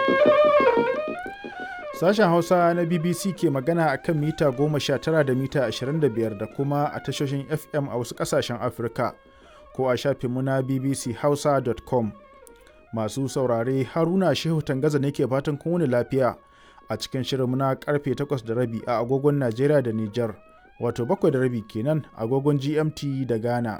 Sashen Hausa na BBC ke magana a kan mita 19 da mita 25 da kuma a tashoshin FM a wasu ƙasashen Afirka ko a shafinmu na bbchausa.com. Masu saurare Haruna Shehu Tangaza ne ke fatan kun wani lafiya a cikin shirinmu na karfe 8 da rabi a agogon Najeriya da Nijar, wato 7 da rabi kenan agogon GMT da Ghana.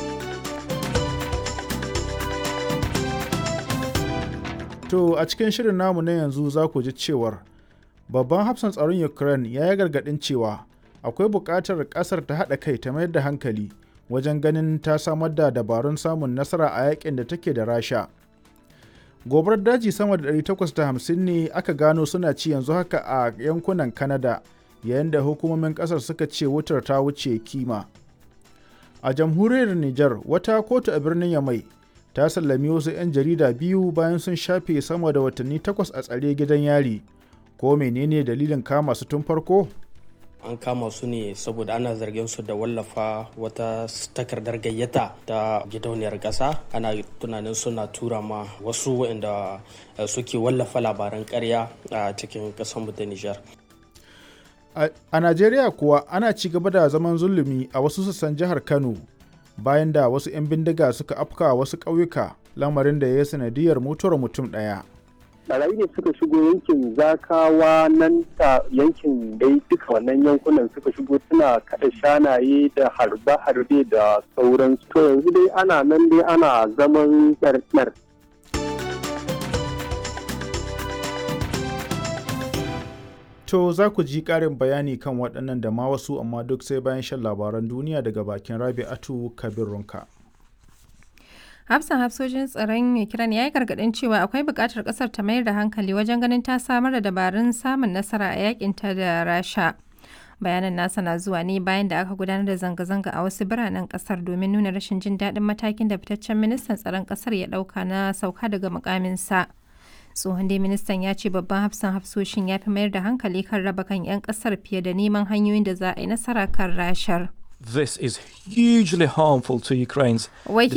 To a cikin shirin namu na yanzu za ku ji cewar babban hafsan tsaron Ukraine ya yi gargaɗin cewa akwai buƙatar ƙasar ta haɗa kai ta mayar da hankali wajen ganin ta samar da dabarun samun nasara a yakin da take da Rasha. Gobar daji sama da 850 ne aka gano suna ci yanzu haka a yankunan Canada yayin da hukumomin ƙasar suka ce wutar ta wuce kima. A jamhuriyar Nijar wata kotu a birnin Yamai ta sallami wasu 'yan jarida biyu bayan sun shafe sama da watanni takwas a tsare gidan yari ko menene dalilin kama su tun farko an kama su ne saboda ana zargin su da wallafa wata takardar gayyata ta gidauniyar ƙasa ana tunanin suna tura ma wasu waɗanda suke wallafa labaran ƙarya a cikin ƙasar ta nijar a najeriya kuwa ana ci gaba da zaman zulumi a wasu sassan jihar kano bayan da wasu 'yan bindiga suka afka wasu ƙauyuka lamarin da ya yi sanadiyar mutuwar mutum ɗaya. barayi ne suka shigo yankin zakawa nan ta yankin dai duka wannan yankunan suka shigo suna kada shanaye da harbe-harbe da sauransu to yanzu dai ana nan dai ana zaman tsartsar To za ku ji ƙarin bayani kan waɗannan da ma wasu amma duk sai bayan shan labaran duniya daga bakin Rabi'atu Kabir Runka. Hafsan hafsojin tsaron Ukraine ya yi gargaɗin cewa akwai buƙatar ƙasar ta mayar da hankali wajen ganin ta samar da dabarun samun nasara a yakinta da Rasha. Bayanan nasa na zuwa ne bayan da aka gudanar da zanga-zanga a wasu biranen ƙasar domin nuna rashin jin daɗin matakin da fitaccen ministan tsaron ƙasar ya ɗauka na sauka daga mukaminsa. tsohon dai ministan ya ce babban hafsan hafsoshin ya fi mayar da hankali kan raba kan 'yan kasar fiye da neman hanyoyin da za a yi nasara kan rashar. This is hugely harmful to Ukraine's